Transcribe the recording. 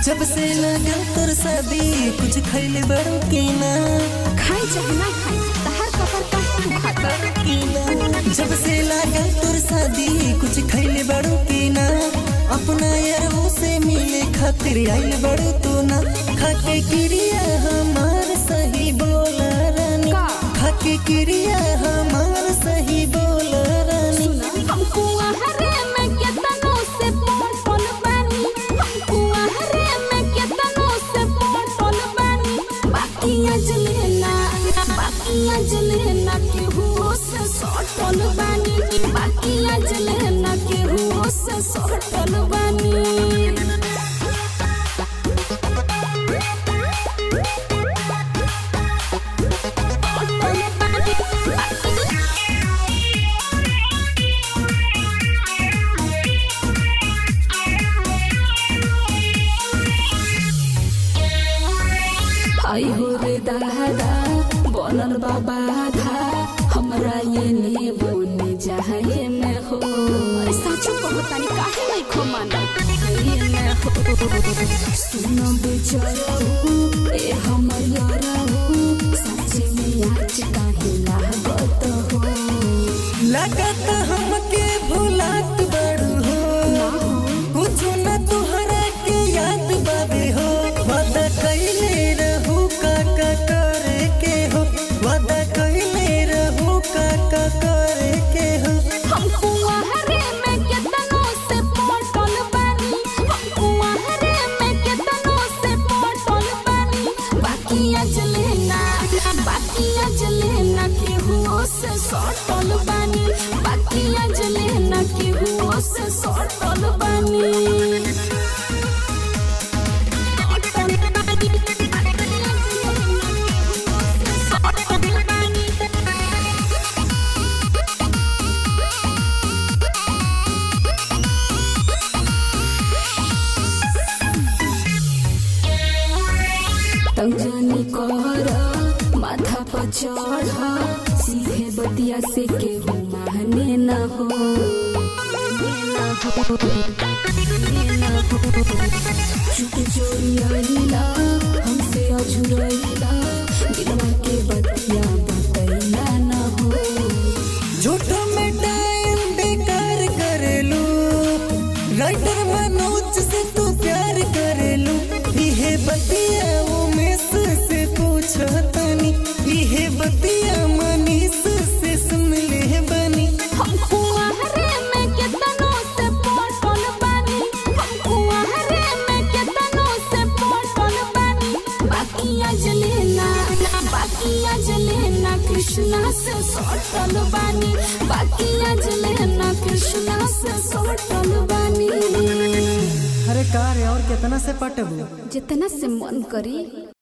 जब से लगल तोर शादी कुछ खैले बड़ो की ना खाई चाहे ना खाई तहार कपर काहे दुखाता की ना जब से लागल तोर शादी कुछ खैले बड़ो की ना अपना यारों से मिले खातिर आइल बड़ो तू ना खाके क्रिया हमार सही बोला रानी का? खाके क्रिया हमार सही बोला रानी हमको आहरे में केतनो से पटल बानी हमको आहरे में केतनो से पटल बानी बाकी अजलेना बाकी अजलेना के हुओ से सटल बानी बाकी अजलेना के हुओ से सटल बानी आई हो रे दादा बनल बाबा धा हमरा ये ने बोने जाए में हो अरे साचो कहतानी काहे नहीं खो माना ये में हो सुनो बेचारा ए हमर यारा सच्चे में आज काहे लागत हो लगत हमके भुलात बड़ू हो कुछ न तुहरा के याद बाबे हो वादा कैले रहू काका करे के हो वादा कैले रहू काका करे के हो हमको आहरे में केतनो से पटल बानी हमको आहरे में केतनो से पटल बानी बाकी अजलेना बाकी अजलेना के हुओ से सटल बानी बाकी अजलेना के हुओ से सटल बानी सटल बानी तंजनी कर माथा पर चढ़ सीधे बतिया से केहू माने न हो चुप चोरी आइला हमसे अझुरैला दिलवा के बतिया बतैला न हो झूठो में टाइम बेकार करेलू राइटर मनोज से तू प्यार करेलू इहे बतिया उमेश से पूछो तनी इहे बतिया मनीष से सुन ले बनी हमको आहरे में केतनो से पटल बानी हमको आहरे में केतनो से पटल बानी बाकी अजलेना बाकी अजलेना कृष्णा से सटल बानी बाकी अजलेना कृष्णा से सटल बानी अरे कार और कितना से पटबू जितना से मन करी